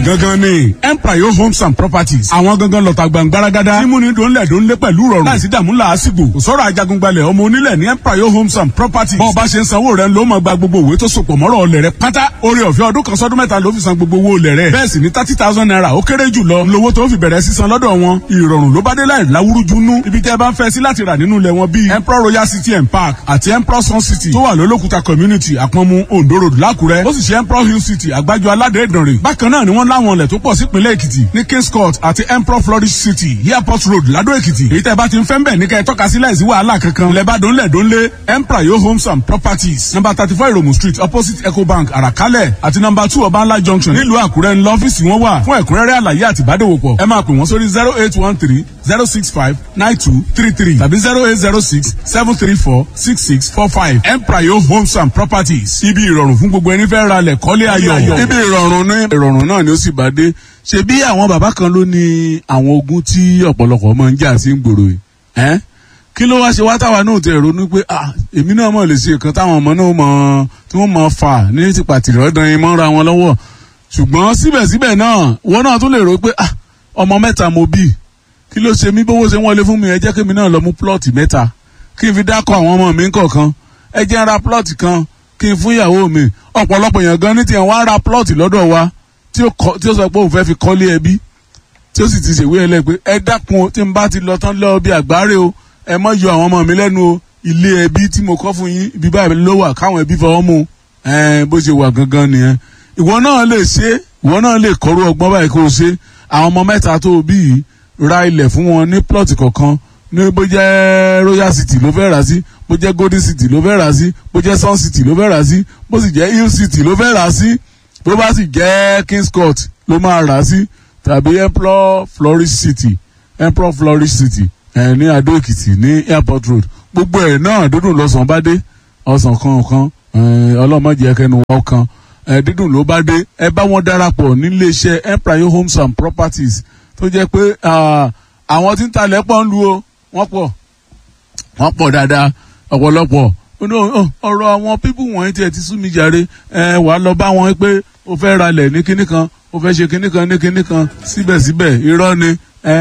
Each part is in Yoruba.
gangan ni empire homes and properties àwọn gangan lọ́ta gbàngbáragádá mímúni dòńlẹ̀ dòńlé pẹ̀lú rọrùn láìsí dààmú làásìgbò kò sọ̀rọ̀ ajagungbalẹ̀ ọmọ onílẹ̀ ní empire homes and properties bọ́ọ̀ bá ṣe ń sanwó rẹ̀ ló máa gba gbogbo òwe tó sopọ̀ mọ́rọ̀ ọlẹ̀ rẹ̀ pátá orí ọ̀fẹ́ ọdún kan sọ́dún mẹ́ta ló fi san gbogbo owó olẹ̀ rẹ̀ bẹ́ẹ̀ sì ni thirty thousand naira ó kéré jù lọ lówó tó fi bẹ̀rẹ̀ sísan lọ́dọ̀ wọn ìrọ̀rùn ló bá dé láì láwúrújú nú ibi tẹ́ ẹ bá ń fẹ́ sí láti rà nínú ilẹ̀ wọn bíi emperor royal city and park àti emperor sun city tó wà lólókùta community àpọ̀nmu ondo road lákùrẹ́ ó sì ṣe emperor hill city àgbájọ aládé ìdànrè bákan náà ni wọ́n láwọn ilẹ̀ tó pọ̀ sípínlẹ̀ èkìtì ní kings court àti emperor flourish city airport road ládó èkìtì èyí tẹ́ ẹ bá ti ń fẹ́ ń bẹ̀ ní kẹ́ ẹ tọ́ka sí láìsí wàhálà kankan ilẹ̀ bá dónlẹ̀ dónlé emperor yo homes and properties number thirty four iromu street opposite ecobank àràkálẹ̀ àti number two ọbańlá junction nílùú àkúrẹ́ ńlọ ọ́fíìsì wọn wà fún ẹ̀kúnrẹ́rẹ́ àlàyé àti ìbádòwòpọ̀ ẹ máa pè wọ́n sórí zero eight one three zero six five nine two three three tàbí zero eight zero six seven three four six six four five emprayo homes and properties ibi ìrọ̀rùn fún gbogbo ẹni fẹ́ ra lẹ̀ kọ́lé ayọ̀. ibi ìrọ̀rùn ní ìrọ̀rùn náà ni ó sì bá dé ṣe bí àwọn bàbá kan ló ní àwọn ogun tí ọ̀pọ̀lọpọ̀ máa ń jà sí gbòòrò yìí ẹ́ kí ló wá ṣe wá táwa náà tẹ ronú pé ah èmi náà mọ̀ lè ṣe nǹkan táwọn ọmọ náà mọ̀ tí wọ́n mọ̀ fà ní tìpàtì rọ́dàn yín mọ́ra wọn lọ́wọ́ ṣùgbọ́n síbẹ̀síbẹ̀ náà wọ́n náà tún lè rò pé ah ọmọ mẹ́ta mo bí kí ló ṣe mí bówó ṣe ń wọlé fún mi ẹ jẹ́ kí mi náà lọ mú plọ́ọ̀tì mẹ́ta kí n fi dákọ̀ àwọn ọmọ mi kọ̀ọ̀kan ẹ jẹ́ ń ra plọ́ọ̀tì kan kí n fún ìyàwó mi ọ̀pọ̀lọpọ̀ èèyàn gan ní tiẹ̀ wọ́n á ra plọ́ọ̀tì lọ́dọ̀ wa tí ó sọ pé òun fẹ́ fi kọ́lé ẹbí tí ó sì ti ṣèwé ẹlẹ́ pé ẹ dákun tí n bá ti lọ tán lọ bí àgbáre o ẹ mọ yọ àwọn ọmọ mi lẹ́nu o ilé ẹbí tí mo kọ́ fún yín ibi báyìí ló wà káwọn ẹbí fọwọ́ mu bó ṣe wà gangan nìyẹn ìwọ náà lè ṣe ìwọ náà lè kọ́rú ọgbọ́n báyìí kó o ṣe àwọn ọmọ mẹ́ta tó o bí yìí ra ilẹ̀ fún wọn ní plọ̀tì kọ̀ọ̀kan ní bó jẹ́ royal city ló fẹ́ rà sí bó jẹ́ golden city ló fẹ́ rà sí bó jẹ́ sun city ló fẹ́ rà sí bó sì jẹ́ hill city ló fẹ́ rà sí bó bá sì jẹ́ kings court ló máa rà sí tàbí emperor flourish city emperor flourish city ẹ̀ ní adó èkìtì ní airport road gbogbo ẹ̀ náà dúdùn lọ́sàn bá dé ọ̀sán kankan ọlọ́mọdé ẹkẹnu wọ́n kan dídùn ló bá dé ẹ bá wọn darapọ̀ níléeṣẹ́ empire homes and properties tó jẹ́ pé àwọn tí ń talẹ̀ pọ̀ ń lu o wọ́n pọ̀ wọ́n pọ̀ dáadáa ọ̀pọ̀lọpọ̀ ọ̀rọ̀ àwọn pípù wọ̀nyí tiẹ̀ ti sú mi jàre ẹ wàá lọ bá wọn pé o fẹ́ ralẹ̀ ní kinní kan o fẹ́ ṣe kinní kan ní kinní kan síbẹ̀síbẹ̀ irọ́ ni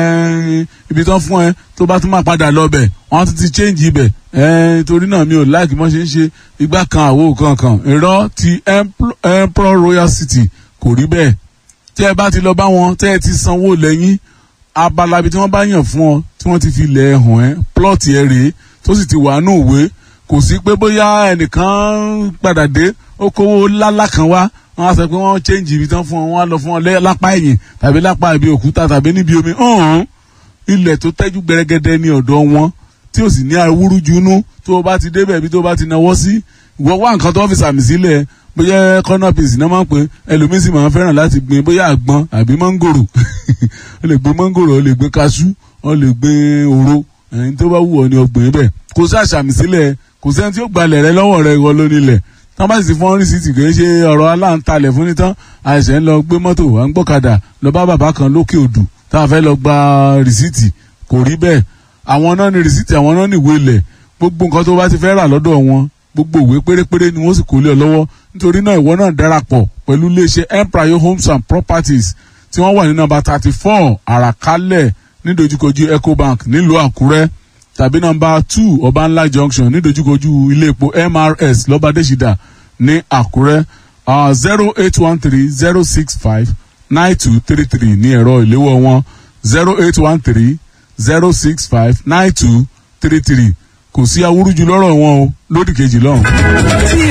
ibi tán fún ẹ tó bá tún máa padà lọ bẹ̀ wọ́n tún ti change ibẹ̀ torí náà mi ò láìkí mọ́ ṣe ń ṣe igbá kan àwo kankan irọ́ ti emperor royal city kò rí bẹ́ẹ̀ tí ẹ bá ti lọ bá wọn tẹ́ ẹ ti sanwó lẹ́yìn abalabi tí wọ́n bá yàn fún ọ tí wọ́n ti fi lẹ̀ hàn ẹ́ plọ́ọ̀tì ẹ rèé tó sì ti wà nù òwe kò sí pé bóyá ẹnìkan padà dé ó kówó lálá kan wá wọ́n á sọ pé wọ́n change ibi tán fún ọ wọ́n á lọ fún ọ lápá ẹ̀yìn tàbí lápá ibi òkúta tàbí níbi omi ọ̀hún ilẹ̀ tó tẹ́jú gbẹrẹgẹdẹ ní ọ̀dọ̀ wọn tí ò sì ní awúrújunú tó o bá ti débẹ̀ bí tó o bá ti náwó sí ìwọ wá nǹkan tó fi sàmì sílẹ̀ bóyá corner piece náà máa ń pè ẹlòmíín sì máa ń fẹ́ràn láti gbin bóyá àgbọn àbí mọ́ngòrò o lè gbin mọ́ngòrò o lè gbin kaṣú o lè gbin òro ẹni tó bá wù ọ ni ọgbìn bẹ́ẹ̀ kò sí àṣàmì sílẹ̀ kò sẹ́ni tí ó gbalẹ̀ rẹ lọ́wọ́ rẹ ìwọ lónílẹ̀ tán bá sì fọ́n rìsíìtì kì í ṣe ọ̀rọ̀ aláǹtalẹ̀ fún nítán àìsàn ń lọ gbé mọ́tò à ń gbọ́kadà lọ bá bàbá kan lókè odù tá a fẹ́ lọ gba rìsíìtì kò rí bẹ́ẹ̀ àwọn náà ní rìsíìtì àwọn náà ní ìwé ilẹ̀ gbogbo nǹkan tó bá ti fẹ́ rà lọ́dọ̀ wọn gbogbo ìwé pérépéré ni wọ́n sì kó lé ọ lọ́wọ́ nítorí náà ìwọ náà darapọ̀ pẹ̀lú iléeṣẹ́ empire homes and properties tí wọ́n wà ní nọ́mbà thirty four àràkálẹ̀ nídojúkojú ecobank nílùú àkúrẹ́ tàbí nọ́mbà two ọbànlá junction nídojúkojú ilé epo mrs lọ́bàdéṣidà ní àkúrẹ́ zero eight one three zero six five nine two three three ní ẹ̀rọ ìléwọ́ wọn zero eight one three zero six five nine two three three kò sí awúrúju lọ́rọ̀ wọn o lódì kejì lọ́hùn.